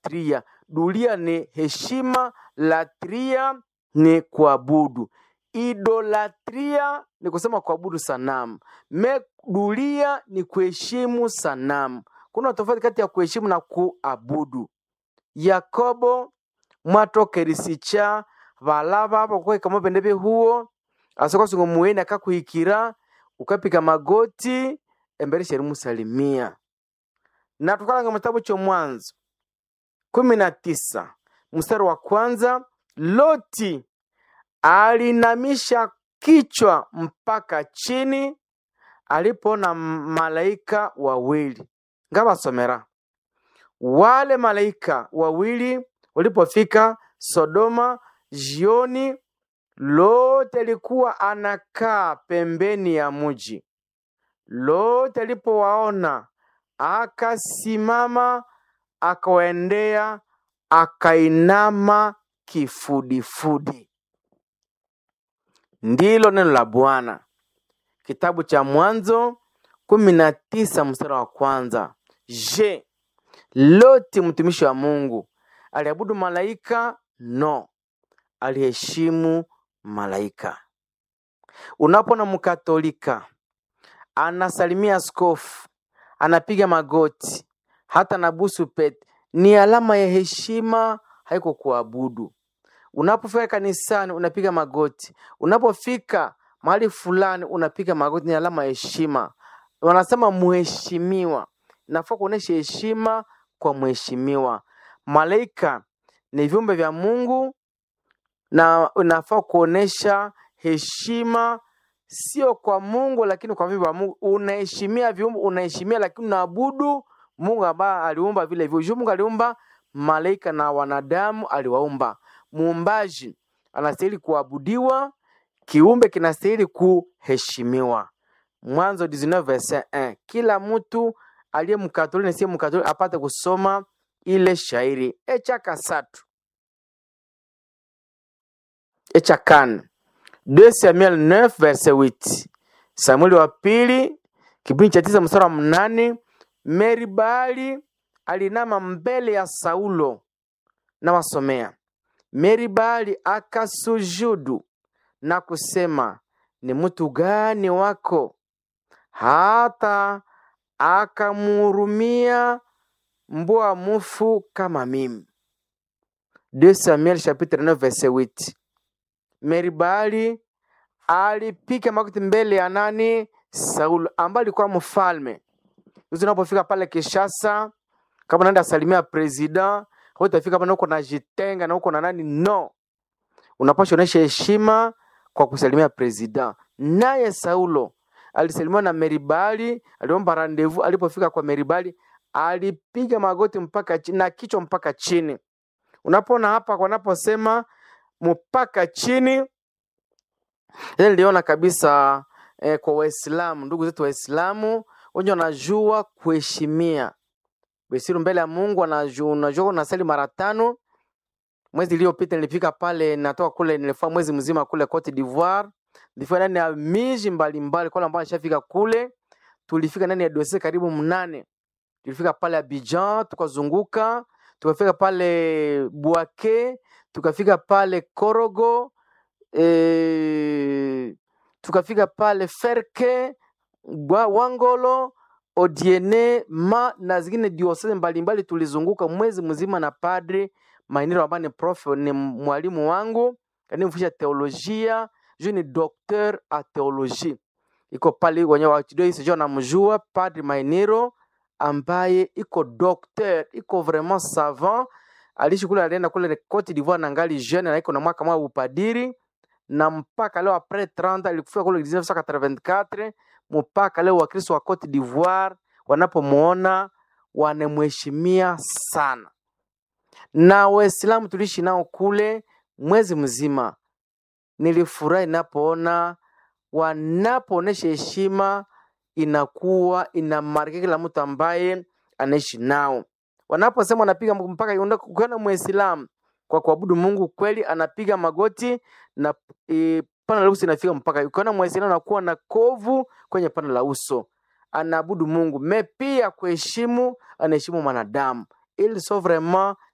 idolatria. Dulia ni heshima, latria ni kuabudu. Idolatria ni kusema kuabudu sanamu. Me dulia ni kuheshimu sanamu. Kuna tofauti kati ya kuheshimu na kuabudu. Yakobo mwatokerisicha balaba abo kweka bende huo asokosingo muweni akakuhikira ukapika magoti embere sheri musalimia na tukalanga mutabu cho mwanzo kumi na tisa mstari wa kwanza loti alinamisha kichwa mpaka chini alipoona malaika wawili ngabasomera wale malaika wawili walipofika Sodoma jioni, Lote alikuwa anakaa pembeni ya mji. Lote alipowaona akasimama, akawaendea, akainama kifudifudi. Ndilo neno la Bwana. Kitabu cha Mwanzo kumi na tisa mstari wa kwanza. Je, Loti mtumishi wa Mungu aliabudu malaika? No, aliheshimu malaika. Unapoona mkatolika anasalimia askofu, anapiga magoti, hata na busu pete, ni alama ya heshima, haiko kuabudu. Unapofika kanisani unapiga magoti, unapofika mahali fulani unapiga magoti, ni alama ya heshima. Wanasema muheshimiwa, nafaa kuonesha heshima kwa mheshimiwa. Malaika ni viumbe vya Mungu na unafaa kuonesha heshima sio kwa Mungu lakini kwa viumbe vya Mungu. Unaheshimia viumbe, unaheshimia lakini unaabudu Mungu ambaye aliumba vile viumbe. Mungu aliumba malaika na wanadamu aliwaumba. Muumbaji anastahili kuabudiwa, kiumbe kinastahili kuheshimiwa. Mwanzo 19 verset 1. Kila mtu aliye mkatoliki na siye mkatoliki apate kusoma ile shairi echa kasatu echa kane 2 Samuel 9 verset 8 Samueli wa pili kipindi cha tisa mstari wa mnane Meribali alinama mbele ya Saulo na wasomea Meribali akasujudu na kusema ni mtu gani wako hata akamhurumia mbwa mufu kama mimi. 2 Samuel chapitre 9 verset 8. Meribali alipiga magoti mbele ya nani? Saulo ambaye alikuwa mfalme. Hizo unapofika pale Kinshasa, kama unaenda salimia president, utafika pale uko na jitenga na uko na nani? No, unapaswa onyesha heshima kwa kusalimia president. Naye Saulo alisalimiwa na Meribali, aliomba rendezvous. Alipofika kwa Meribali, alipiga magoti mpaka chini na kichwa mpaka chini. Unapoona hapa wanaposema mpaka chini, ile niliona kabisa eh, kwa Waislamu, ndugu zetu Waislamu wenye wanajua kuheshimia Besiru mbele ya Mungu, wanajua unajua unasali mara tano. Mwezi iliyopita nilifika pale, natoka kule, nilifanya mwezi mzima kule Cote d'Ivoire, nilifika ndani ya miji mbalimbali, kwa ambao nishafika kule, tulifika ndani ya dosie karibu mnane tulifika pale Abidjan tukazunguka, tukafika pale Bouake, tukafika pale Korogo e, tukafika pale Ferke Gwa- Wangolo Odiene ma na zingine diosese mbalimbali. Tulizunguka mwezi mzima na padre Mainiro ambaye ni prof, ni mwalimu wangu kanifundisha teolojia, juu ni docteur a teologie, iko pale wenye wachidoi sijua namjua padre Mainiro ambaye iko docteur iko vraiment savant aliishi kule alienda kule Cote d'Ivoire na ngali jeune na iko na mwaka mwa upadiri na mpaka leo apres 30 alikufika kule 1984 mpaka leo Wakristo wa Cote d'Ivoire wanapomuona wanamheshimia sana, na Waislamu tuliishi nao kule mwezi mzima. Nilifurahi napoona wanapoonesha heshima inakuwa inamarika kila mtu ambaye anaishi nao. Wanaposema wanapiga mpaka ukiona Muislamu kwa kuabudu Mungu kweli anapiga magoti na e, pana la uso inafika mpaka. Ukiona Muislamu anakuwa na kovu kwenye pana la uso, anaabudu Mungu me pia kuheshimu, anaheshimu mwanadamu. Ils sont vraiment